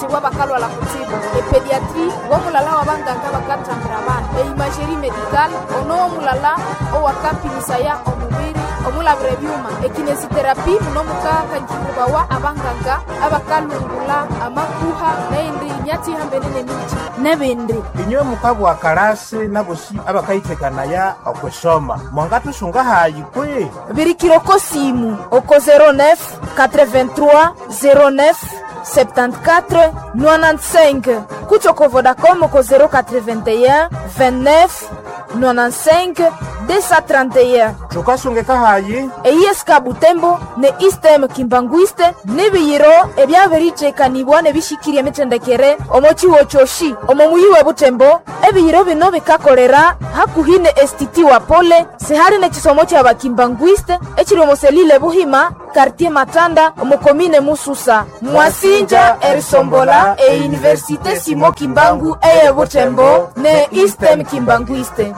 bakatibwa bakalwala kutsibu epediatri womulala wa banganga bakathambira abana eimageri medical ono womulala owakapimisaya omubiri omulabira ebyuma ekinesiterapi muno mukakanjikubawa abanganga abakalungula amakuha neindi nyatihambene nemiti nebindi inywe mukabwa kalasi nabosi abakayitekanaya okwesoma mwangatusunga hayi kwi birikiroko simu oko 09 83 09 74 95 kutyoko vodacom oko 081 29 95 231 tukasungeka hayi eyiyeska butembo ne istem kimbanguiste n'ibiyiro ebyabiricekanibwa ne bishikirya emitendekere omo ciwo coshi omo muyi we butembo ebiyiro bino bikakolera hakuhi ne estiti wa pole sihali n'ekisomo kya bakimbanguiste ekiri omo selile buhima kartier matanda omo komine mususa mwasinja erisombola euniversite simo kimbangu eye butembo ne istem kimbanguiste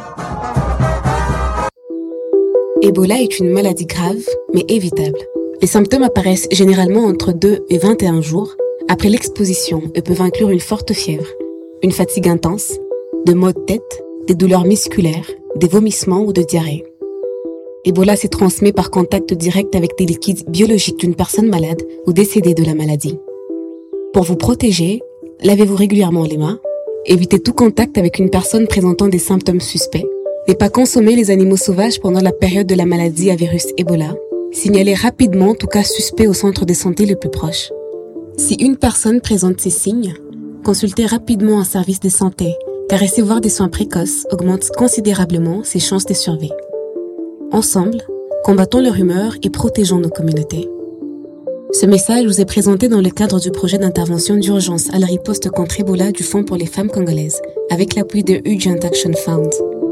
Ebola est une maladie grave, mais évitable. Les symptômes apparaissent généralement entre 2 et 21 jours après l'exposition et peuvent inclure une forte fièvre, une fatigue intense, de maux de tête, des douleurs musculaires, des vomissements ou de diarrhée. Ebola se transmet par contact direct avec des liquides biologiques d'une personne malade ou décédée de la maladie. Pour vous protéger, lavez-vous régulièrement les mains, évitez tout contact avec une personne présentant des symptômes suspects, ne pas consommer les animaux sauvages pendant la période de la maladie à virus Ebola. Signalez rapidement tout cas suspect au centre de santé le plus proche. Si une personne présente ces signes, consultez rapidement un service de santé, car recevoir des soins précoces augmente considérablement ses chances de survie. Ensemble, combattons leur humeur et protégeons nos communautés. Ce message vous est présenté dans le cadre du projet d'intervention d'urgence à la riposte contre Ebola du Fonds pour les femmes congolaises, avec l'appui de Urgent Action Fund.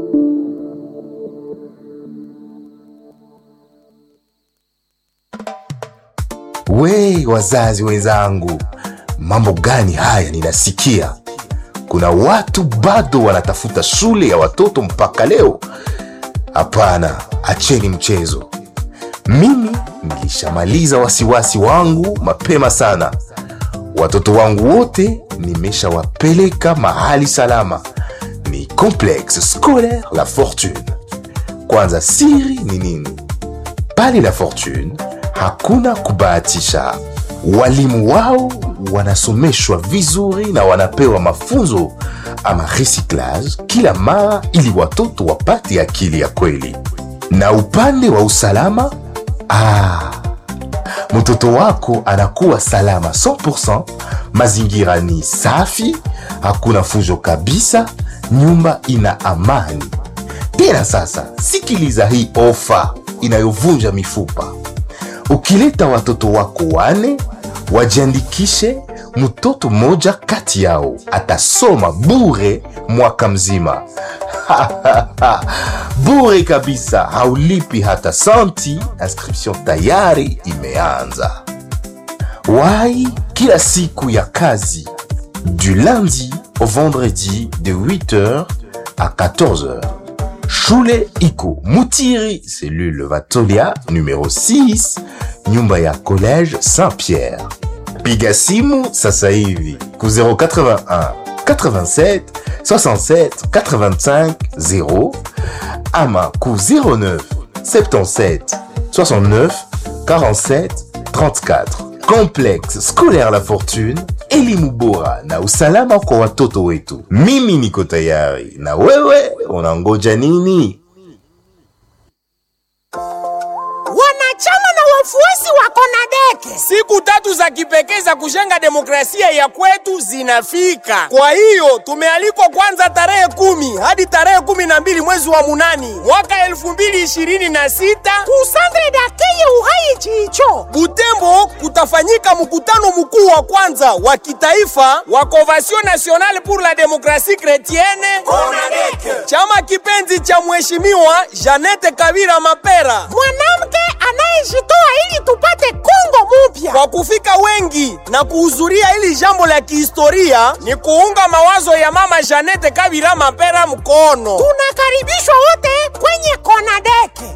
We wazazi wenzangu, mambo gani haya ninasikia? Kuna watu bado wanatafuta shule ya watoto mpaka leo. Hapana, acheni mchezo. Mimi nilishamaliza wasiwasi wangu mapema sana. Watoto wangu wote nimeshawapeleka mahali salama, ni Complexe Scolaire La Fortune. Kwanza, siri ni nini? Pale La Fortune hakuna kubahatisha. Walimu wao wanasomeshwa vizuri na wanapewa mafunzo ama recyclage kila mara, ili watoto wapate akili ya kweli. Na upande wa usalama, ah, mtoto wako anakuwa salama 100%. Mazingira ni safi, hakuna fujo kabisa, nyumba ina amani. Tena sasa, sikiliza hii ofa inayovunja mifupa. Ukileta watoto wako wane wajiandikishe, mtoto mmoja kati yao atasoma bure mwaka mzima. bure kabisa, haulipi hata santi. Inscription tayari imeanza. Wai kila siku ya kazi du lundi au vendredi de 8h à 14h. Shule iko Mutiri, cellule Vatolia numéro 6, nyumba ya collège Saint-Pierre. Piga simu sasa hivi ku 081 87 67 85 0 ama ku 09 77 69 47 34. Complexe Scolaire La Fortune, elimu bora na usalama kwa watoto wetu. Mimi niko tayari, na wewe unangoja nini? wanachama na wafuasi wa Konadeke. Siku tatu za kipekee za kujenga demokrasia ya kwetu zinafika. Kwa hiyo tumealikwa kwanza tarehe kumi hadi tarehe kumi na mbili mwezi wa munani mwaka elfu mbili ishirini na sita Kusandre dakeye uhai chicho Butembo kutafanyika mkutano mkuu wa kwanza wa kitaifa wa Convention Nationale pour la Démocratie Chrétienne Konadeke. chama kipenzi cha mheshimiwa Janete Kabira Mapera. mwanamke anayejitoa ili tupate Kongo mupya. Kwa kufika wengi na kuhudhuria hili jambo la kihistoria ni kuunga mawazo ya mama Janete Kabira Mapera mkono. Tunakaribishwa wote kwenye Konadeke.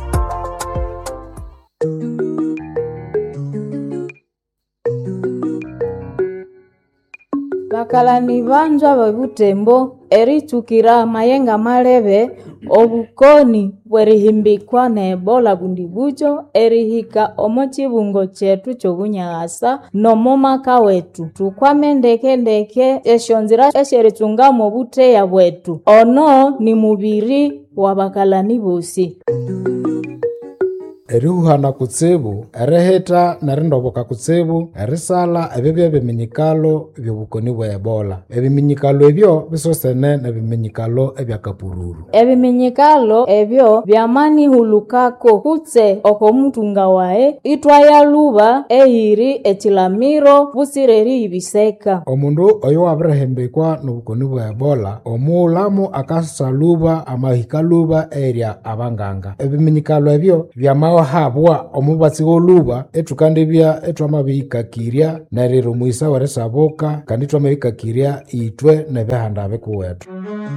bakalani banzwa bebutembo eritukira mayenga malebe obukoni bwerihimbikwa na ebola bundi bujo erihika omo chibungo chetu chobunyagasa nomo maka wetu tukwame ndekendeke esyo nzira esyeritungamo obuteya bwetu ono ni mubiri wa bakalani bosi erihuhana kutsibu erihita nerindoboka kutsibu erisala ebyo byebiminyikalo byobukoni bwa ebola ebiminyikalo ebyo bisosene nebiminyikalo ebyakapururu ebiminyikalo ebyo byamanihulukako kutse okomutunga wae itwayaluba eyiri echilamiro busire eriyibiseka omundu oyo wabirihembekwa nobukoni bwa ebola omuulamu akasaluba amahikaluba erya abanganga ebiminyikalo ebyo byamahabwa omubatsi w'oluba etukandibya etwamabihikakirya neriro mwisa werisabuka kandi twamabihikakirya itwe nebihanda bikuwetu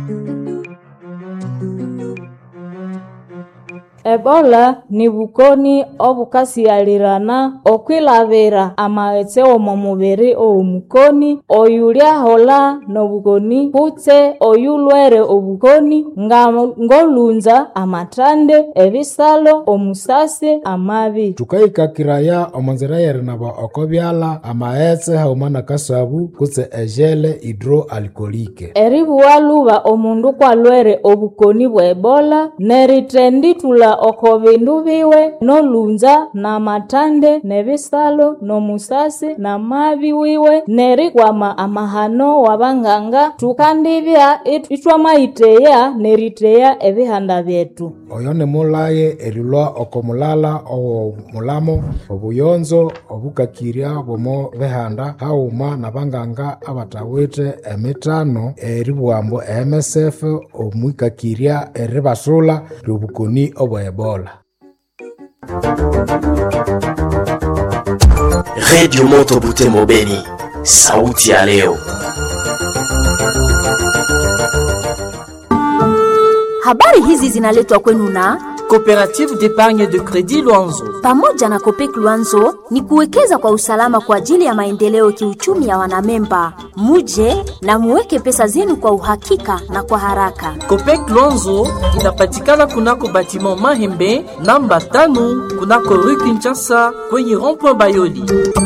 ebola ni bukoni obukasialirana okwilabira amaghetse omo mubiri ow'omukoni oyulyahola n'obukoni kutse oyulwere obukoni nga ng'olunza amathande ebisalo omusasi amabi tukahikakiraya omonzira yerinaba oko byala amaghetse hauma nakasabu kutse ejele hidroalkolike eribuwa luba omundu kwalwere obukoni bwa ebola nerithendithula oko bindu biwe n'olunza n'amathande n'ebisalo n'omusasi n'amabi wiwe nerikwama amahano w'abanganga tukandibya it- itwamayiteya neriteya ebihanda byetu oyo nimulaye erilwa oko mulala owomulamo obuyonzo obukakirya bwomo bihanda hauma nabanganga abatawithe emitano eribwambu emsf omwikakirya eribasula ryobukoni obwa ebola redio moto butembo beni sauti ya leo Habari hizi zinaletwa kwenu na Coopérative d'épargne de crédit Luanzo. pamoja na Kopek Luanzo ni kuwekeza kwa usalama kwa ajili ya maendeleo kiuchumi ya wanamemba. Muje na muweke pesa zenu kwa uhakika na kwa haraka. Copec Luanzo inapatikana kunako batiment Mahembe namba tano kunako rue Kinshasa kwenye rond-point Bayoli.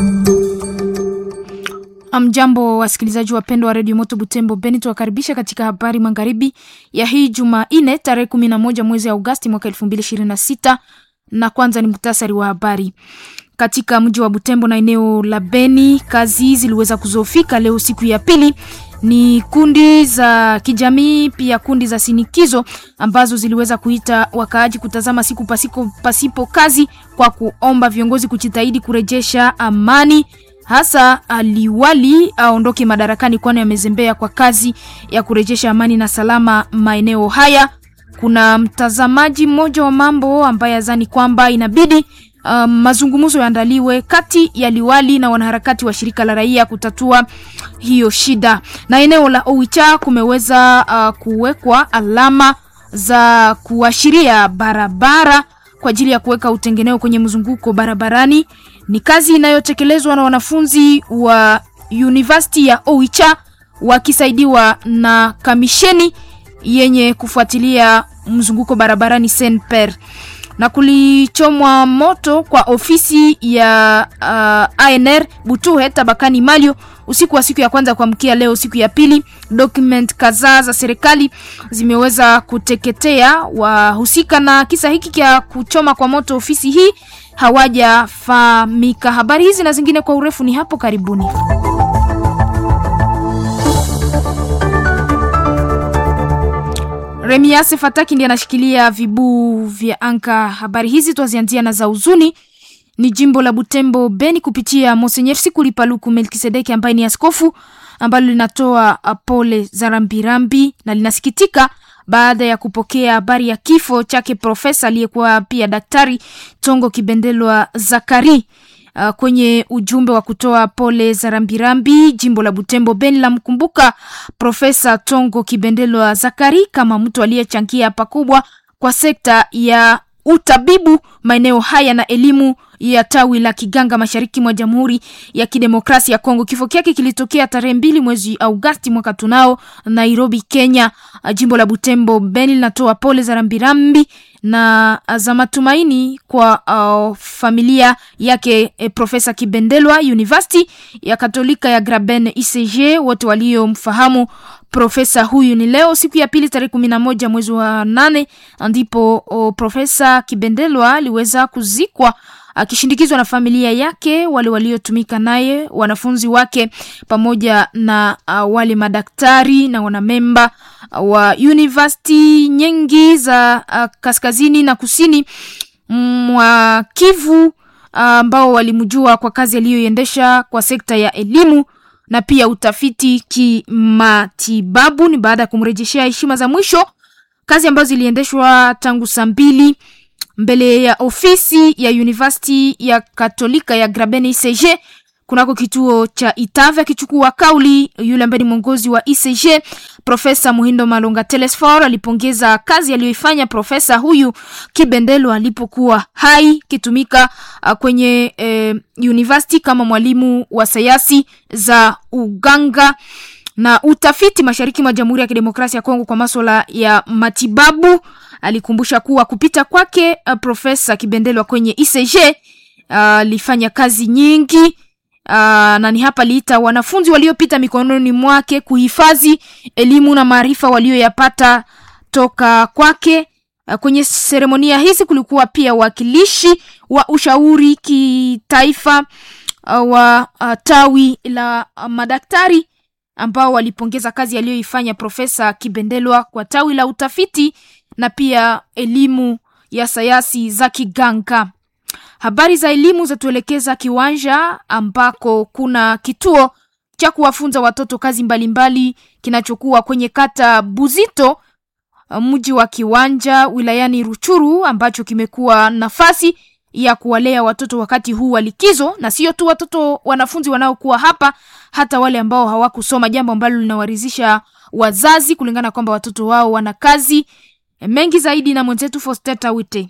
Amjambo wasikilizaji wapendwa wa redio Moto Butembo Beni, tuwakaribisha katika habari magharibi ya hii Jumanne tarehe kumi na moja mwezi Agosti mwaka elfu mbili ishirini na sita na kwanza ni muhtasari wa habari. Katika mji wa Butembo na eneo la Beni, kazi ziliweza kuzofika leo siku ya pili ni kundi za kijamii pia kundi za sinikizo ambazo ziliweza kuita wakaaji kutazama siku pasiko, pasipo kazi kwa kuomba viongozi kujitahidi kurejesha amani hasa aliwali aondoke madarakani kwani amezembea kwa kazi ya kurejesha amani na salama maeneo haya. Kuna mtazamaji mmoja wa mambo ambaye azani kwamba inabidi um, mazungumzo yaandaliwe kati ya liwali na wanaharakati wa shirika la raia kutatua hiyo shida. Na eneo la Oicha kumeweza uh, kuwekwa alama za kuashiria barabara kwa ajili ya kuweka utengeneo kwenye mzunguko barabarani. Ni kazi inayotekelezwa na wanafunzi wa University ya Oicha wakisaidiwa na kamisheni yenye kufuatilia mzunguko barabarani Senper na kulichomwa moto kwa ofisi ya uh, ANR Butuhe tabakani Malio usiku wa siku ya kwanza kuamkia leo siku ya pili. Document kadhaa za serikali zimeweza kuteketea. Wahusika na kisa hiki cha kuchoma kwa moto ofisi hii hawajafahamika. Habari hizi na zingine kwa urefu ni hapo karibuni. Remiase Fataki ndiye anashikilia vibuu vya anka. Habari hizi twazianzia na za huzuni ni jimbo la Butembo Beni kupitia Monsenyer Sikuli Paluku Melkisedeki ambaye ni askofu ambalo linatoa pole za rambirambi na linasikitika baada ya kupokea habari ya kifo chake profesa aliyekuwa pia daktari Tongo Kibendelwa Zakari. Uh, kwenye ujumbe wa kutoa pole za rambirambi jimbo la Butembo Beni la mkumbuka Profesa Tongo Kibendelwa Zakari kama mtu aliyechangia pakubwa kwa sekta ya utabibu maeneo haya na elimu ya tawi la Kiganga mashariki mwa Jamhuri ya Kidemokrasia ya Kongo. Kifo kyake kilitokea tarehe mbili mwezi Agosti mwaka tunao Nairobi, Kenya. Jimbo la Butembo Beni linatoa pole za rambirambi na za matumaini kwa uh, familia yake eh, Profesa Kibendelwa University ya Katolika ya Graben ICG, wote waliomfahamu profesa huyu. Ni leo siku ya pili tarehe kumi na moja mwezi wa nane ndipo oh, Profesa Kibendelwa aliweza kuzikwa akishindikizwa na familia yake, wale waliotumika naye, wanafunzi wake, pamoja na uh, wale madaktari na wanamemba wa university nyingi za uh, kaskazini na kusini mwa Kivu ambao uh, walimjua kwa kazi aliyoiendesha kwa sekta ya elimu na pia utafiti kimatibabu. Ni baada ya kumrejeshea heshima za mwisho, kazi ambazo ziliendeshwa tangu saa mbili mbele ya ofisi ya University ya Katolika ya Graben ICG kunako kituo cha Itave, akichukua kauli yule ambaye ni mwongozi wa ICG Profesa Muhindo Malonga Telesfor alipongeza kazi aliyoifanya profesa huyu Kibendelo alipokuwa hai kitumika uh, kwenye eh, university kama mwalimu wa sayansi za uganga na utafiti mashariki mwa Jamhuri ya Kidemokrasia ya Kongo kwa masuala ya matibabu. Alikumbusha kuwa kupita kwake uh, Profesa Kibendelwa kwenye ICG alifanya uh, kazi nyingi Uh, na ni hapa liita wanafunzi waliopita mikononi mwake kuhifadhi elimu na maarifa walioyapata toka kwake. Uh, kwenye seremonia hizi kulikuwa pia wakilishi wa ushauri kitaifa uh, wa uh, tawi la uh, madaktari ambao walipongeza kazi aliyoifanya Profesa Kibendelwa kwa tawi la utafiti na pia elimu ya sayansi za kiganga. Habari za elimu zatuelekeza kiwanja ambako kuna kituo cha kuwafunza watoto kazi mbalimbali kinachokuwa kwenye kata Buzito, mji wa Kiwanja wilayani Ruchuru, ambacho kimekuwa nafasi ya kuwalea watoto wakati huu wa likizo, na sio tu watoto wanafunzi wanaokuwa hapa, hata wale ambao hawakusoma, jambo ambalo linawaridhisha wazazi kulingana kwamba watoto wao wana kazi mengi zaidi. Na mwenzetu Fosteta Wite.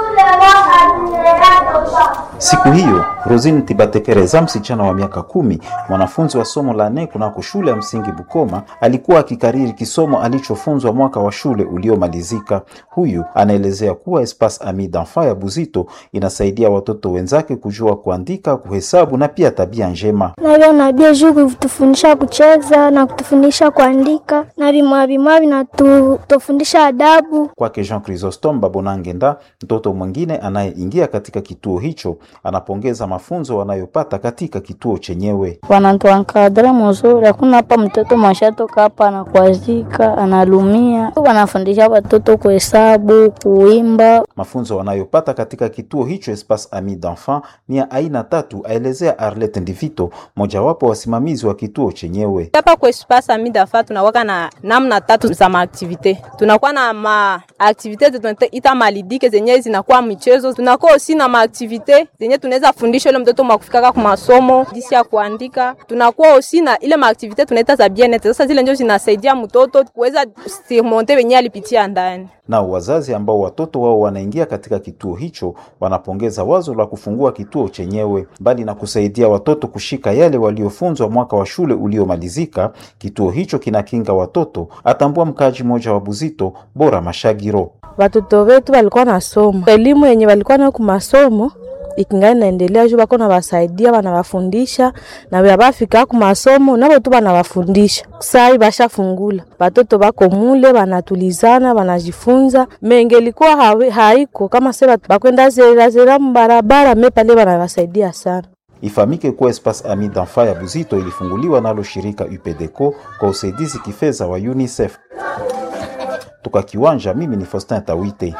Siku hiyo Rosine Tibatekereza, msichana wa miaka kumi, mwanafunzi wa somo la nne kunako shule ya msingi Bukoma, alikuwa akikariri kisomo alichofunzwa mwaka wa shule uliomalizika. Huyu anaelezea kuwa Espace Ami d'Enfant ya Buzito inasaidia watoto wenzake kujua kuandika, kuhesabu na pia tabia njema. Naviona bia juu kutufundisha kucheza na kutufundisha kuandika na vimwa vimwa vinatufundisha adabu. Kwake Jean Chrysostome Babonangenda, mtoto mwingine anayeingia katika kituo hicho, anapongeza mafunzo wanayopata katika kituo chenyewe. Wanatuankadre mzuri, hakuna hapa mtoto mwashatoka hapa anakwazika, analumia. Wanafundisha watoto kuhesabu, kuimba. Mafunzo wanayopata katika kituo hicho Espace Ami d'Enfant ni ya aina tatu, aelezea Arlette Ndivito, mojawapo wasimamizi wa kituo chenyewe. Hapa kwa Espace Ami d'Enfant tunawaka na namna tatu za maaktivite. Tunakuwa na maaktivite tunaita malidike zenye zinakuwa michezo, tunakuwa osi na maaktivite zenye tunaweza fundisha ile mtoto mwakufikaka kwa masomo jinsi ya kuandika. Tunakuwa osi na ile maaktivite tunaita za bien-etre. Sasa zile ndio zinasaidia mtoto kuweza surmonter wenye alipitia ndani. Nao wazazi ambao watoto wao wanaingia katika kituo hicho wanapongeza wazo la kufungua kituo chenyewe. Mbali na kusaidia watoto kushika yale waliofunzwa mwaka wa shule uliomalizika, kituo hicho kinakinga watoto, atambua mkaaji mmoja wa Buzito, Bora Mashagiro. Watoto wetu walikuwa na somo elimu yenye walikuwa nayo kumasomo ikingali naendelea juu bako nabasaidia banabafundisha na babafika ku masomo nabo tu banabafundisha sai bashafungula batoto bako mule banatulizana banajifunza menge ilikuwa haiko kama se bakwenda zerazera mbarabara me pale banabasaidia sana Ifahamike kuwa Espace Ami d'Enfant ya Buzito ilifunguliwa nalo shirika UPDECO kwa usaidizi kifedha wa UNICEF. Toka Kiwanja, mimi ni Faustin Tawite.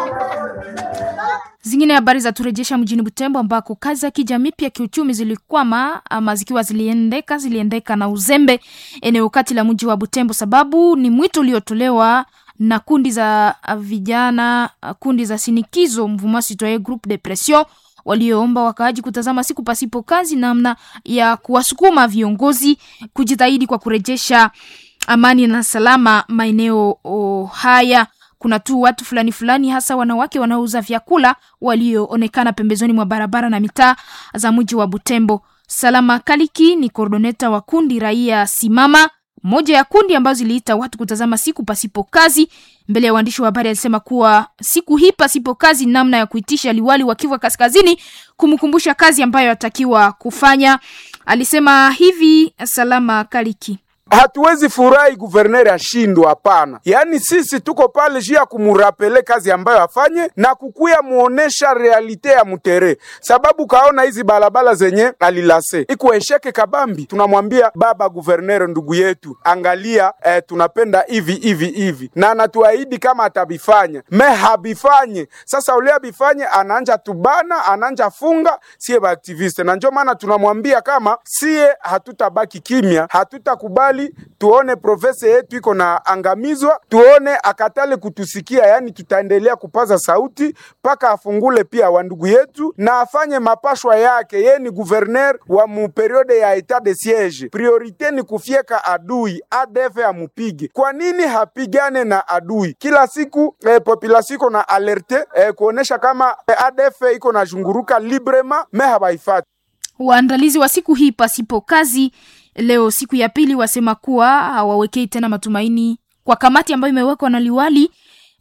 Zingine habari za turejesha mjini Butembo ambako kazi za kijamii pia kiuchumi zilikwama ama zikiwa ziliendeka ziliendeka na uzembe eneo kati la mji wa Butembo, sababu ni mwito uliotolewa na kundi za vijana, kundi za sinikizo Mouvement Citoyen Groupe de Pression walioomba wakaaji kutazama siku pasipo kazi, namna ya kuwasukuma viongozi kujitahidi kwa kurejesha amani na salama maeneo haya kuna tu watu fulani fulani, hasa wanawake wanaouza vyakula walioonekana pembezoni mwa barabara na mitaa za mji wa Butembo. Salama Kaliki ni koordoneta wa kundi raia Simama, moja ya kundi ambazo ziliita watu kutazama siku pasipo kazi. Mbele ya waandishi wa habari alisema kuwa siku hii pasipo kazi, namna ya kuitisha liwali wa Kivu Kaskazini kumkumbusha kazi ambayo atakiwa kufanya. Alisema hivi Salama Kaliki. Hatuwezi furahi guverneri ashindwe, hapana. Yaani sisi tuko pale juu ya kumurapele kazi ambayo afanye na kukuya muonesha realite ya mutere, sababu kaona hizi balabala zenye alilase iko esheke kabambi. Tunamwambia baba guverneri, ndugu yetu, angalia eh, tunapenda hivi hivi hivi, na anatuahidi kama atabifanya me habifanye. Sasa ule abifanye, ananja tubana, ananja funga sie baaktiviste, na ndio maana tunamwambia kama sie hatutabaki kimya, hatutakubali tuone profesa yetu iko na angamizwa, tuone akatale kutusikia. Yani tutaendelea kupaza sauti mpaka afungule pia wandugu yetu na afanye mapashwa yake. Ye ni guverner wa mu periode ya etat de siege, priorite ni kufyeka adui, ADF amupige. Kwa nini hapigane na adui kila siku? Eh, population iko na alerte eh, kuonesha kama eh, ADF iko na zunguruka librement me habaifati. Waandalizi wa siku hii pasipo kazi leo siku ya pili wasema kuwa hawawekei tena matumaini kwa kamati ambayo imewekwa na liwali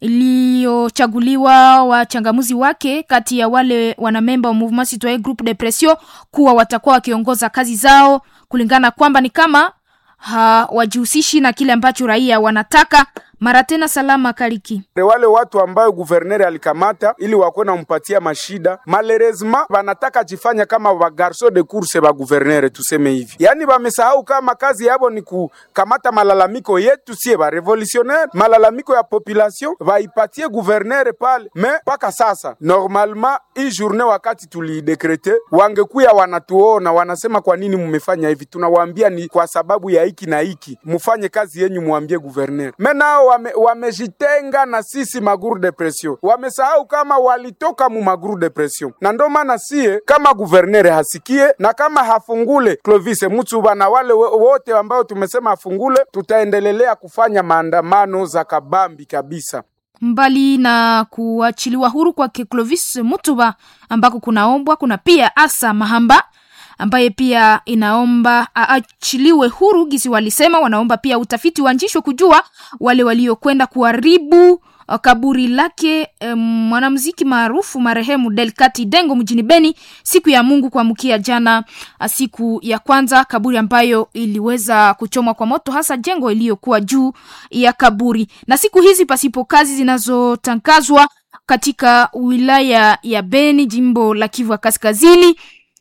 iliyochaguliwa wachangamuzi wake kati ya wale wanamemba wa Mouvement Citoyen Groupe de Pression kuwa watakuwa wakiongoza kazi zao kulingana kwamba ni kama hawajihusishi na kile ambacho raia wanataka. Mara tena salama Kaliki. Wale watu ambayo guverneri alikamata ili wakuwe nampatia mashida, malheureusement wanataka jifanya kama ba garso de course ba guverneri, tuseme hivi. Yani wamesahau kama kazi yabo ni kukamata malalamiko yetu sie ba revolutionnaire, malalamiko ya population waipatie guverneri pale. Me mpaka sasa normalement hii journée wakati tulidekrete, wangekuya wanatuona wanasema, kwa nini mmefanya hivi? Tunawaambia ni kwa sababu ya hiki na hiki, mufanye kazi yenyu, mwambie guverneri. Me nao wamejitenga wame na sisi maguru de pression, wamesahau kama walitoka mu maguru de pression, na ndo maana sie kama guvernere hasikie na kama hafungule Clovis Mutsuba na wale wote ambao tumesema afungule, tutaendelelea kufanya maandamano za kabambi kabisa. Mbali na kuachiliwa huru kwa Clovis Mutuba ambako kunaombwa, kuna pia Asa Mahamba ambaye pia inaomba aachiliwe huru. Gisi walisema wanaomba pia utafiti uanzishwe kujua wale waliokwenda kuharibu kaburi lake um, mwanamuziki maarufu marehemu Delkati Dengo mjini Beni siku ya Mungu kuamkia jana, siku ya kwanza, kaburi ambayo iliweza kuchomwa kwa moto, hasa jengo iliyokuwa juu ya kaburi. Na siku hizi pasipo kazi zinazotangazwa katika wilaya ya Beni, jimbo la Kivu Kaskazini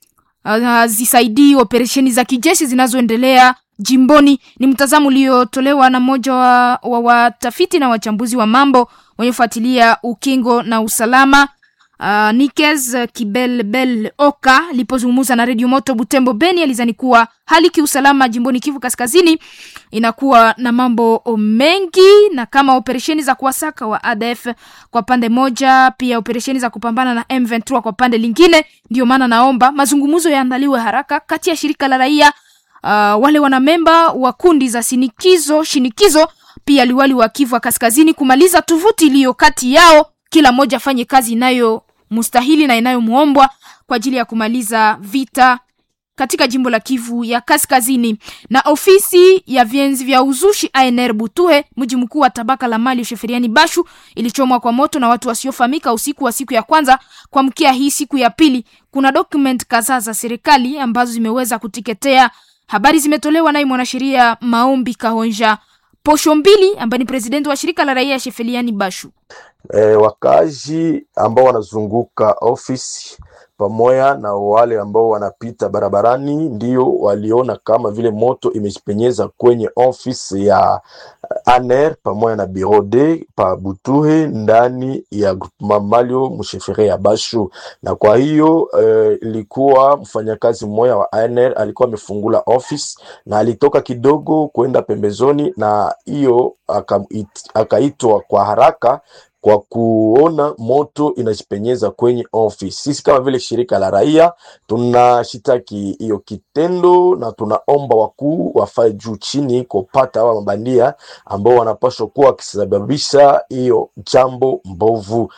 hazisaidii uh, operesheni za kijeshi zinazoendelea jimboni. Ni mtazamo uliotolewa na mmoja wa, wa watafiti na wachambuzi wa mambo wenyefuatilia ukingo na usalama uh, Nikes Kibelbel Oka alipozungumza na redio Moto Butembo Beni, alizani kuwa hali kiusalama jimboni Kivu Kaskazini inakuwa na mambo mengi, na kama operesheni za kuwasaka wa ADF kwa pande moja, pia operesheni za kupambana na M23 kwa pande lingine. Ndio maana naomba mazungumzo yaandaliwe haraka kati ya shirika la raia uh, wale wanamemba wa kundi za sinikizo shinikizo, pia liwali wa Kivu Kaskazini kumaliza tuvuti iliyo kati yao, kila mmoja afanye kazi inayo mustahili na inayomwombwa kwa ajili ya kumaliza vita katika jimbo la Kivu ya Kaskazini. Na ofisi ya vienzi vya uzushi ANR Butuhe, mji mkuu wa tabaka la mali Sheferiani Bashu, ilichomwa kwa moto na watu wasiofahamika usiku wa siku ya kwanza kuamkia hii siku ya pili. Kuna document kadhaa za serikali ambazo zimeweza kutiketea. Habari zimetolewa naye mwanasheria Maombi Kahonja Posho Mbili ambaye ni presidenti wa shirika la raia Shefeliani Bashu. E, wakazi ambao wanazunguka ofisi pamoja na wale ambao wanapita barabarani ndio waliona kama vile moto imejipenyeza kwenye ofisi ya ANR pamoja na bureau de pa Butuhe ndani ya groupement Malio mshefere ya Bashu, na kwa hiyo ilikuwa uh, mfanyakazi mmoja wa ANR alikuwa amefungula office na alitoka kidogo kwenda pembezoni, na hiyo akaitwa kwa haraka kwa kuona moto inajipenyeza kwenye office. Sisi kama vile shirika la raia tunashitaki hiyo kitendo na tunaomba wakuu wafae juu chini kupata hawa mabandia ambao wanapaswa kuwa wakisababisha hiyo jambo mbovu,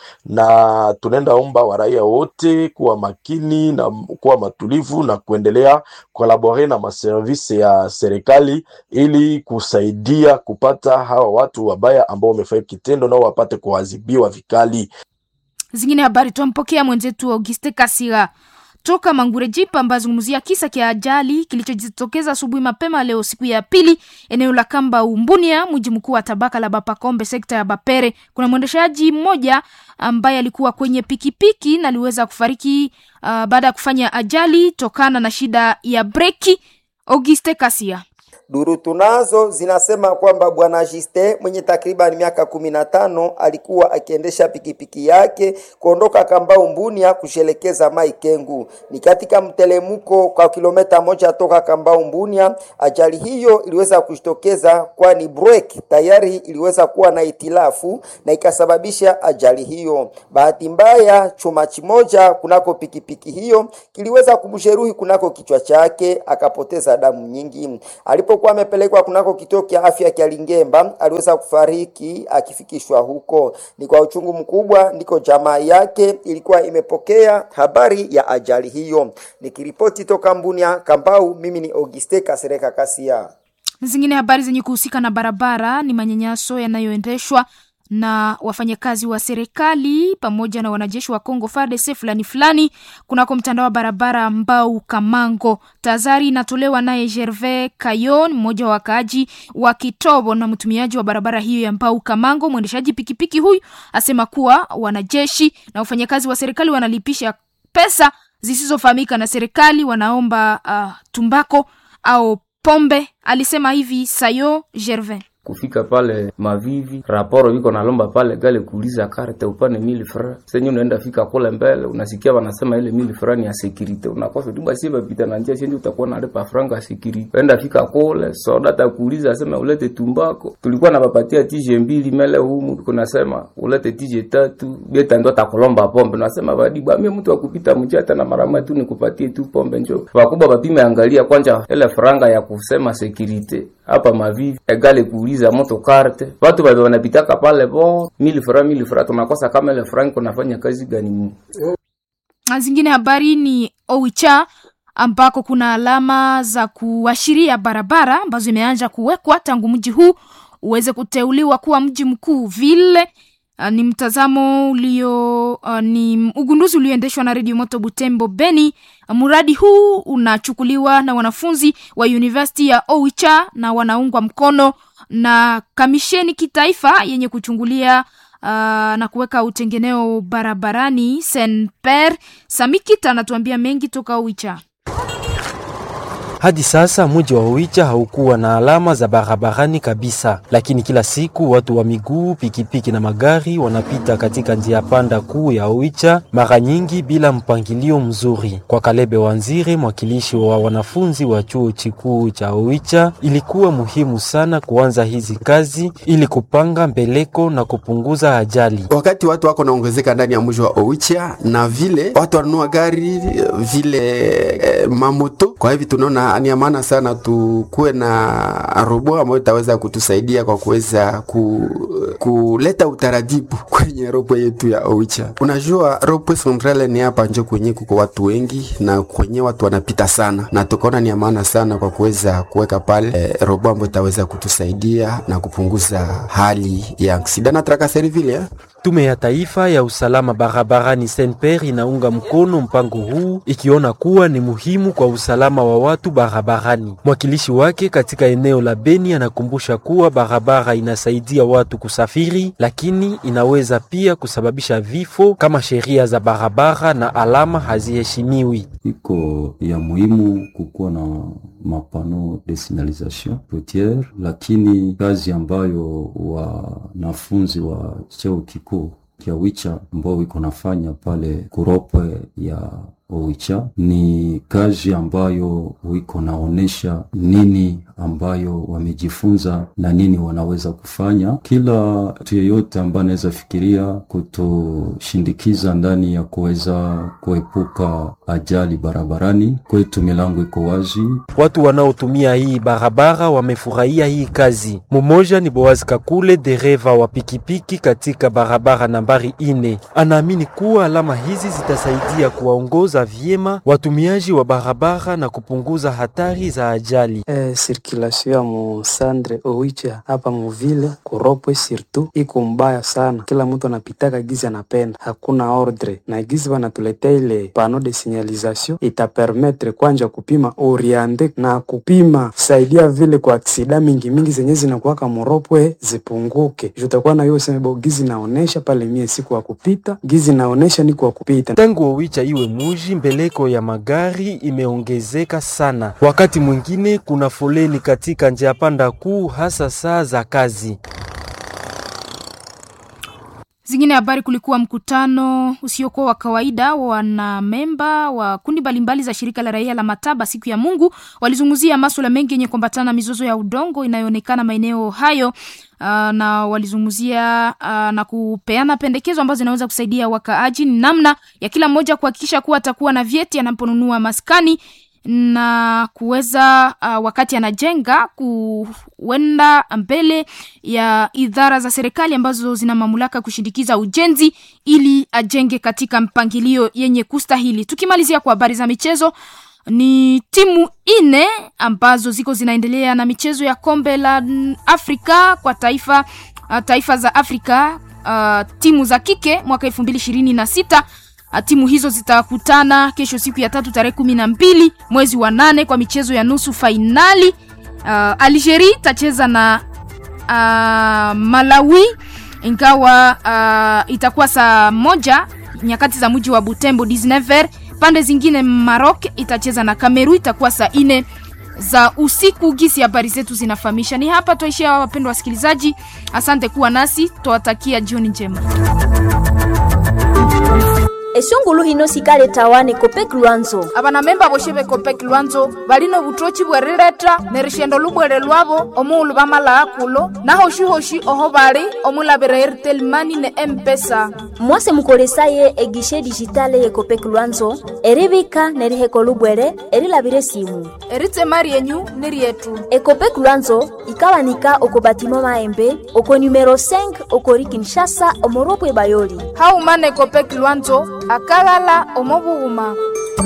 na tunaenda omba waraia wote kuwa makini na kuwa matulivu na kuendelea kolabore na maservisi ya serikali ili kusaidia kupata hawa watu wabaya ambao wamefanya kitendo nao wapate kuadhibiwa vikali. Zingine habari twampokea mwenzetu Auguste Kasira toka Mangure Jipa ambaye azungumzia kisa kia ajali kilichojitokeza asubuhi mapema leo siku ya pili eneo la Kamba Umbunia, mji mkuu wa tabaka la Bapakombe, sekta ya Bapere. Kuna mwendeshaji mmoja ambaye alikuwa kwenye pikipiki na aliweza kufariki uh, baada ya kufanya ajali tokana na shida ya breki. Auguste Kasia. Duru tunazo zinasema kwamba bwana Jiste mwenye takriban miaka kumi na tano alikuwa akiendesha pikipiki yake kuondoka Kambau Mbunia kushelekeza Mai Kengu. Ni katika mtelemuko kwa kilomita moja toka Kambau Mbunia. Ajali hiyo iliweza kujitokeza kwani brake tayari iliweza kuwa na itilafu na ikasababisha ajali hiyo. Bahati mbaya, chuma kimoja kunako pikipiki hiyo kiliweza kumjeruhi kunako kichwa chake, akapoteza damu nyingi. Alipo alipokuwa amepelekwa kunako kituo cha afya cha Lingemba aliweza kufariki akifikishwa huko. Ni kwa uchungu mkubwa ndiko jamaa yake ilikuwa imepokea habari ya ajali hiyo. Nikiripoti toka Mbunia Kambau, mimi ni Auguste Kasereka Kasia. Zingine habari zenye kuhusika na barabara ni manyanyaso yanayoendeshwa na wafanyakazi wa serikali pamoja na wanajeshi wa Kongo FARDC fulani fulani kunako mtandao wa barabara Mbau Kamango. Tahadhari inatolewa naye Gervais Kayon, mmoja wa wakaaji wa Kitobo na mtumiaji wa barabara hiyo ya Mbau Kamango. Mwendeshaji pikipiki huyu asema kuwa wanajeshi na wafanyakazi wa serikali wanalipisha pesa zisizofahamika na serikali, wanaomba uh, tumbako au pombe. Alisema hivi Sayo Gervais kufika pale Mavivi, raporo iko nalomba pale gale kuuliza karte upane mili fra senye unaenda fika kule mbele, unasikia wanasema ile mili fra ni ya security, unakosa tu basi bapita na njia siendi, utakuwa nalipa franga ya security. Enda fika kule soda takuuliza asema ulete tumbako, tulikuwa nabapatia tije mbili mele humu, kunasema ulete tije tatu, beta ndo takulomba pombe, nasema badi bamie mtu akupita mjia tena mara moja tu nikupatie tu pombe, njoo wakubwa bapime, angalia kwanja ile franga ya kusema security hapa Mavivi egale kuuliza moto karte watu bado wanapitaka pale bo mili fra mili fra, tunakosa kama ile franco nafanya kazi gani mu zingine. Habari ni Oicha ambako kuna alama za kuashiria barabara ambazo imeanza kuwekwa tangu mji huu uweze kuteuliwa kuwa mji mkuu vile Uh, ni mtazamo ulio uh, ni ugunduzi ulioendeshwa na redio moto Butembo Beni. Uh, mradi huu unachukuliwa na wanafunzi wa University ya Oicha na wanaungwa mkono na kamisheni kitaifa yenye kuchungulia uh, na kuweka utengeneo barabarani Senper. Samikita anatuambia mengi toka Oicha. Hadi sasa mji wa Oicha haukuwa na alama za barabarani kabisa, lakini kila siku watu wa miguu, pikipiki na magari wanapita katika njia panda kuu ya Oicha, mara nyingi bila mpangilio mzuri. Kwa Kalebe Wanzire, mwakilishi wa wanafunzi wa chuo kikuu cha Oicha, ilikuwa muhimu sana kuanza hizi kazi ili kupanga mbeleko na kupunguza ajali. Wakati watu wako naongezeka ndani ya mji wa Oicha na vile watu wanunua gari vile eh, mamoto, kwa hivi tunaona ni maana sana tukuwe na robo ambayo itaweza kutusaidia kwa kuweza ku, kuleta utaratibu kwenye robo yetu ya Oicha. Unajua robo centrale ni hapa njo kwenye kuko watu wengi na kwenye watu wanapita sana, na tukaona ni maana sana kwa kuweza kuweka pale eh, robo ambayo itaweza kutusaidia na kupunguza hali ya aksida na trakaseri vile eh. Tume ya Taifa ya Usalama Barabarani SNPR inaunga mkono mpango huu ikiona kuwa ni muhimu kwa usalama wa watu barabarani. Mwakilishi wake katika eneo la Beni anakumbusha kuwa barabara inasaidia watu kusafiri, lakini inaweza pia kusababisha vifo kama sheria za barabara na alama haziheshimiwi. Iko ya muhimu kukuwa na mapano de signalisation routiere, lakini kazi ambayo wanafunzi wa cheo kikuu kia wicha ambao iko nafanya pale kuropwe ya Oicha. Ni kazi ambayo wiko naonesha nini ambayo wamejifunza na nini wanaweza kufanya. Kila mtu yeyote ambaye anaweza fikiria kutoshindikiza ndani ya kuweza kuepuka ajali barabarani, kwetu milango iko wazi. Watu wanaotumia hii barabara wamefurahia hii kazi. Mmoja ni Boaz Kakule, dereva wa pikipiki katika barabara nambari ine. Anaamini kuwa alama hizi zitasaidia kuwaongoza vyema watumiaji wa barabara na kupunguza hatari za ajali. Eh, sirkulasio ya musandre owicha hapa muvile kuropwe sirtu iko mbaya sana, kila mtu anapitaka gizi anapenda, hakuna ordre na gizi wanatuletea ile pano de signalisation itapermetre kwanja kupima oriente na kupima saidia vile kwa aksida mingi mingi zenye zinakuwaka muropwe zipunguke. Jutakuwa na hiyo semebo gizi naonesha pale mie siku wa kupita gizi naonesha ni kwa kupita. Tangu Owicha iwe muji, mbeleko ya magari imeongezeka sana. Wakati mwingine kuna foleni katika njia panda kuu, hasa saa za kazi. Zingine habari, kulikuwa mkutano usiokuwa wa kawaida wa wanamemba wa kundi mbalimbali za shirika la raia la Mataba siku ya Mungu. Walizungumzia masuala mengi yenye kuambatana na mizozo ya udongo inayoonekana maeneo hayo. Uh, na walizungumzia uh, na kupeana pendekezo ambazo zinaweza kusaidia wakaaji namna ya kila mmoja kuhakikisha kuwa atakuwa na vyeti anaponunua maskani na kuweza uh, wakati anajenga kuenda mbele ya idara za serikali ambazo zina mamlaka kushindikiza ujenzi ili ajenge katika mpangilio yenye kustahili. Tukimalizia kwa habari za michezo, ni timu ine ambazo ziko zinaendelea na michezo ya kombe la Afrika kwa taifa uh, taifa za Afrika uh, timu za kike mwaka elfu mbili ishirini na sita timu hizo zitakutana kesho siku ya tatu tarehe kumi na mbili mwezi wa nane kwa michezo ya nusu fainali. Uh, Algeria itacheza na uh, Malawi ingawa uh, itakuwa saa moja nyakati za mji wa Butembo 19h. Pande zingine Maroc itacheza na Kameru itakuwa saa ine za usiku. Gisi habari zetu zinafahamisha. Ni hapa tuishia, wapendwa wasikilizaji, asante kuwa nasi, tuwatakia jioni njema. esungulu hino sikale tawane kopek lwanzo abanamemba boshe bekopek lwanzo balino butochi bwerileta nerishendo lubwere lwabo omuulu bamalaa kulo nahoshi-hoshi oho bali omulabira airtel mani ne empesa mwase mukolesaye egishe dijitale ye kopek lwanzo eribika neriheko lubwere erilabire simu eritema ryenyu ni ryetu ekopek lwanzo ikawanika oko batimo maembe oko numero 5 okori kinshasa omoropwe bayoli haumana ekopek lwanzo akagala omobughuma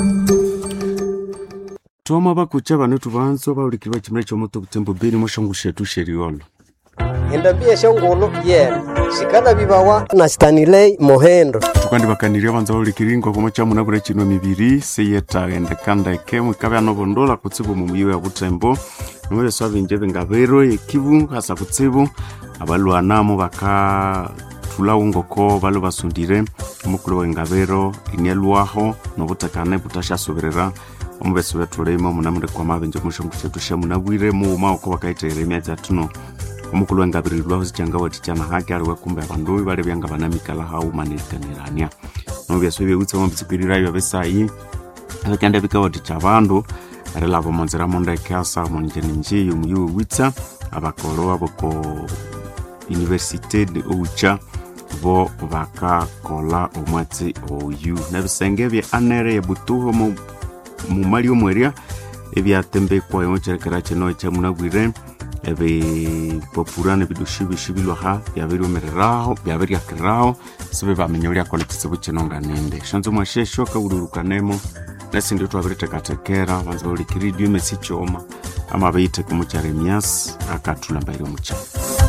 twama bakucha bano tubanzo baulikirwa chimira chomoto kutembo beni moshongu shetu sheriolo endabia shongolo yena shikala bibawa na stanilei mohendo tukandi bakaniria banza baulikiringwa komo chamuna bure chino mibiri seyetagende kanda ekemu ikabe anobondola kutsibu mumuyiwe ya butembo nomwe so binje bingabero ekibu hasa kutsibu abalwanamo baka thulawo ngoko balo basundire omukulu wengabero inialwaho nobutakane butashasoberera omubesi bethuleima munamure kwa mabenje mushongu shetu shamunabwire muuma uko bakaiterera emyatsi atuno omukulu wengabirilwaho sichanga watichana hake aliwe kumbe abandu bali byanga banamikala haumanirikanirania nobyeso byewutse mobitsikwirirayo besayi abakyanda bikawaticha abandu erilaba monzira mondeke asa monjenenje yomuyiwe witsa abakolo aboko universite de oucha bo bakakola omwatsi oyu nebisenge bya anere yebutuho mu mumali omweria ebyatembekwa yocherekera kino ekyamunabwire ebipapura nebidushi bishi bilwaha byabiriomereraho byabiriakiriraho sibe bamenya uliakola ekitsibu kino nga nende shanzo mwashesho kaulurukanemo nesindi twabiriteekateekera banza baulikiridio emesi kyoma ama beite kumukyaremias akathulambaire omukyama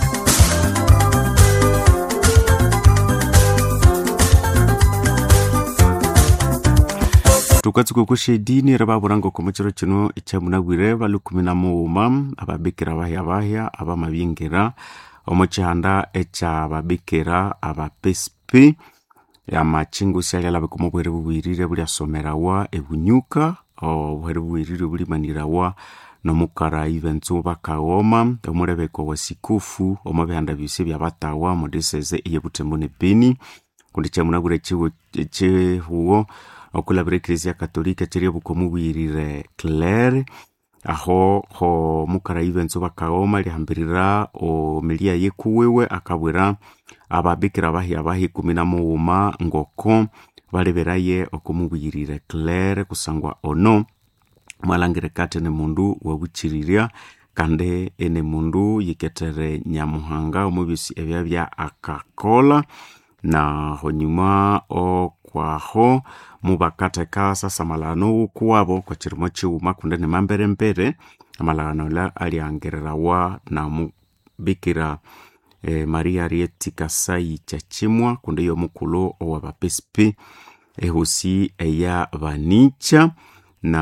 tukatsuka kushedini ri baburanga komo chiro chino ekyamunabwire balukumi na muuma ababikira bahya bahya abamabingira omo chihanda ekyababikira abapesipi amachingu syaliala bikomo obwere bubwirire buliasomerawa ebunyuka obwere bubwirire bulimanirawa nomukara ivenzu bakaghoma omulebeko wa sikufu omo bihanda byosi byabatawa mu diseze eyebutembo ne beni kundi kyamunabwire chihuwo okulabira eklezia katolika cheria bukomu bwirire clare aho ho mukara ivenso bakaoma lihambirira omilia yekuwewe akabwira ababikira bahi abahi kumi na muuma ngoko baleberaye okumubwirire clare kusangwa ono mwalangire kati ene mundu wabuchiriria kandi ene mundu yiketere nyamuhanga omubisi ebya bya akakola na honyuma okwaho mubakatheka sasa malagano wukuwabo kwa chirimo chiwuma kundi ni mamberembere amalagano la aliangirirawa na mubikira eh, maria rieti kasai chachimwa kundi yomukulu owa bapesipi ehusi eya banicha na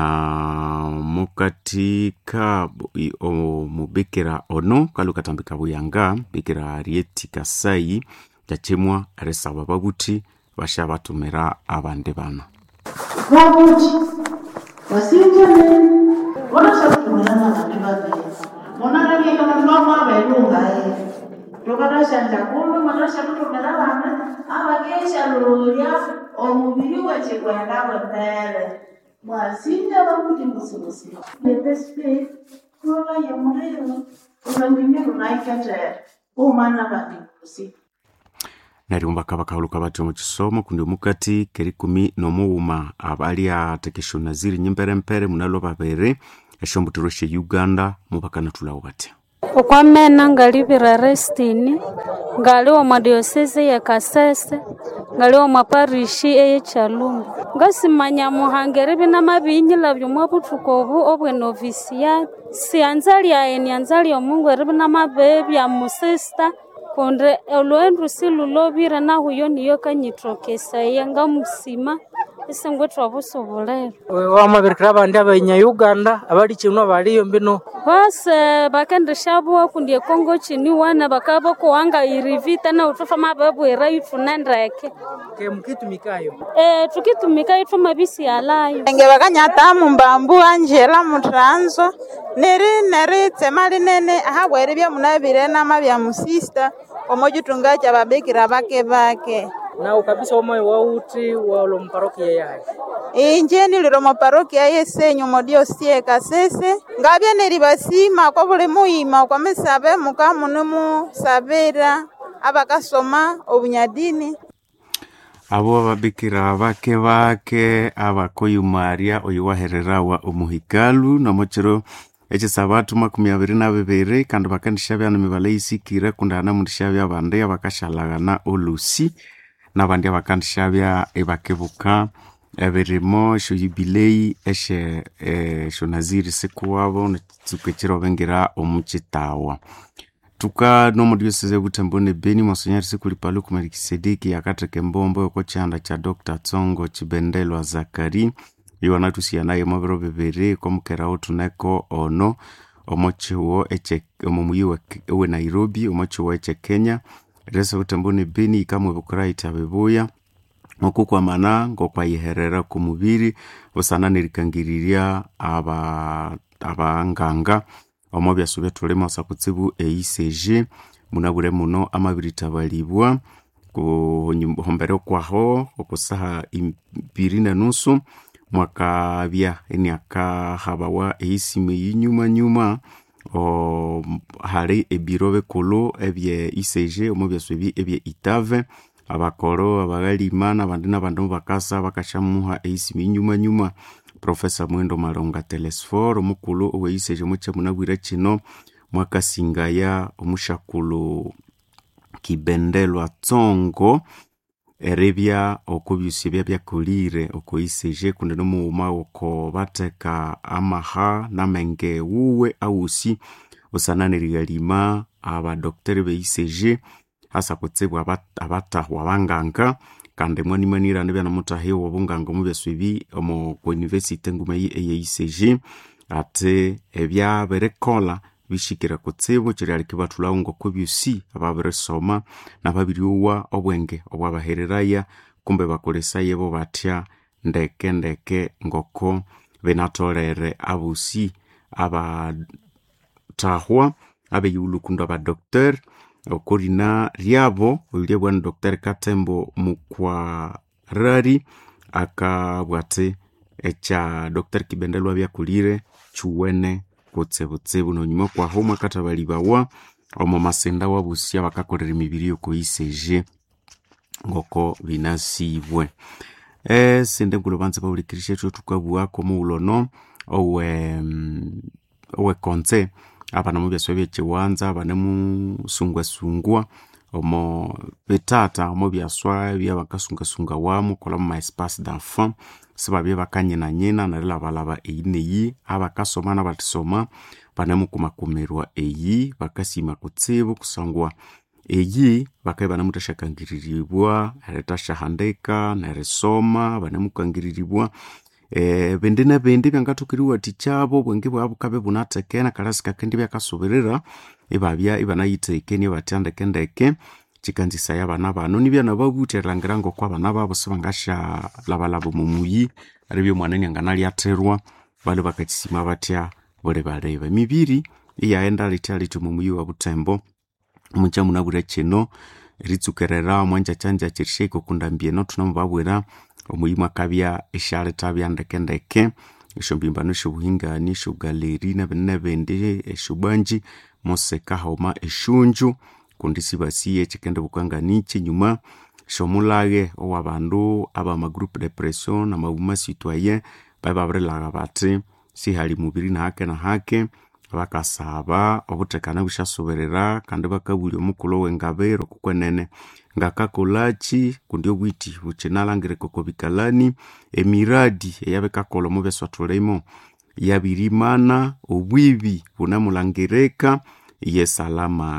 mukatika omubikira ono kalukatambika buyanga bikira rieti kasai chachimwa erisaba babuthi basha batumira abandi bana babuthi wasinjani vonashakutumirana vantu vavezi munanavyeka vantu vamwavelungaye tokatashanja kuno mwanashakutumira vana avakesha lulya omuviri weche kwenda kwembele mwasinja vakuti musimusi nepesipe kulola yemuliro ulwendinye lunaiketere umana vandikusi neryo bakabakauluka batyo mu kisomo kundi omukati kerikumi n'omughuma abali atekesha ziri nyimperempere munalo babiri eshombutiro she uganda mubakanatulawo batya okwamena ngalivira restini ngali omwa diosese ya kasese ngali omwa parishi eye chalumbi ngasimanya muhangeri bina mabinyila byomwa buthuku obu obwenovisiat sianza lyaye nianza lyomungu eri bina mabe bya musista kundi olwendu silulobire nahuyo niyo kanyitokesaya ngamusima isingwitha obusubuliro wamabirikira abandi abanya uganda abali kinu abaliyo mbino bose bakendishabua kundi ekongo chini wana bakaba bakuwanga irivita na utufa mababwira ituna ndeke ke mukitumikayo e, tukitumika ithu mabisi alayo enge bakanyata mumbambu anjela mutranzo neri neri tsema linene ahabwere byamunabire nama bya musista omojitunga cha babikira bake bake nawe kabisa omoyo wauti walo mparokia yaye inje niliro moparokia yesenyu modiosie kasese ngabya neribasima kwa buli muima kwa misabe mukamune musabira abakasoma obunyadini abo ababikira bake bake abakoyumaria oyo wahererawa omuhikalu nomochiro ekisabatu makumi abiri na bibiri kandi bakandishabya nimibala isikire kundi hana mundishabya abandi abakashalagana olusi nabandi abakandishabya ibakebuka ebirimo esyo yubilei eshe esyo naziri sikuwabo netsuku ekirobengira omukitawa tuka nomodioseze butembo ne beni monsonyari sikulipalo ku melikisedeki akatheka embombo yoko kyanda kya dr tsongo chibendelwa zakari iwanatusiya naye mobiro bibiri komukerawo tuneko ono omochiwo omomuyi we nairobi omochiwo eche kenya rese butembo ne beni ikamwe bukuraita bibuya okukwamana ngokwayiherera ku mubiri busana nerikangiriria abanganga aba omo byaso byatulema osa kutsibu eicg munabure muno amabiri tabalibwa kuhombere kwaho okusaha ibiri na nusu mwakabya eniakahabawa eisime yinyumanyuma hali ebiro bikulu ebye icg omo byaso ebi ebye itave abakoro abagalima nabandi nabandi mubakasa bakashamuha eisime yinyumanyuma profesa mwendo malonga telesfor omukulu oweiseje muche munabwire kino mwakasingaya omushakulu kibendelwa tsongo eribya okubyusi ebya byakulire okoiseje kundi nomuwuma oko bateka amaha namenge wuwe awusi osananerigalima abadokteri beiseje hasa kutsibu abatahwa abanganga kandi mwanimanirane byanamutahiwa obunganga omu byasu ebi omu kuuniversity enguma eyeicg ate ebyabirikola bishikire kutsibu kirialiki bathulawo ngoko byusi ababirisoma nababiryowa obwenge obwabahereraya kumbe bakolesaya bo batya ndeke ndeke ngoko binatolere abusi abatahwa abeyiwulukundu abadokter okorina ryabo olya bwana dr katembo mukwarari akabwate ekya dr kibendelwa byakulire chuwene kutsibutsibu nonyuma kwaho mwakathabalibawa omo masenda wabusia bakakolera emibiri yokoiseje ngoko binasibwe esinde nkulo banza baulikirisha ethu tukabuwako muwulono owe mm, owe konze abana mubyaswa byekiwanza abane musungwasungwa omo bitata omo byaswa byabakasungasunga wamu kola mu maespace d'enfant sibabye bakanyinanyina nerilabalaba eyi neyi abakasoma nabatisoma banemukumakumirwa eyi bakasima kutsibu kusangwa eyi bakaye banemuthashakangiriribwa eritashahandika nerisoma banemukangiriribwa e, bindi na bindi byangathukiriwa tikyabo bwenge bwabo bukabe bunatekena kalasi kakendi byakasubirira ibabya ibanayithekenie batyandekendeke kikanzisaya abana bano nibyana babuthi erilhangira ngoko abana babo sibangasha labalaba mumuyi aribyo mwana nyanganalyathirwa bali bakakisima batya buli baleba emibiri iyaghenda litya litya mumuyi wa butembo mucha munabwira kino eritsukerera mwanjakyanja kirishaika okundambieno thunamubabwira omuyi mwakabya esyalitha byandekendeke esyombimbanio esyobuhingani esyogaleri nebindi nebindi esyobwanji moseka hauma esyunju kundi sibasiye ekikendi bukanganikyi nyuma syomulaghe owabandu abamagroupe de pression namabuma citoyen babe babirilagha bathi sihali mubiri nahake nahake bakasaba obuthekane busyasubirira kandi bakabulya omukulhu wengabiro kukwenene ngakakolaki kundi obwiti bukinalhangirika oko bikalani emiradi eyabikakolha omu byeswathulimo yabirimana obwibi bunamulhangirika yesalama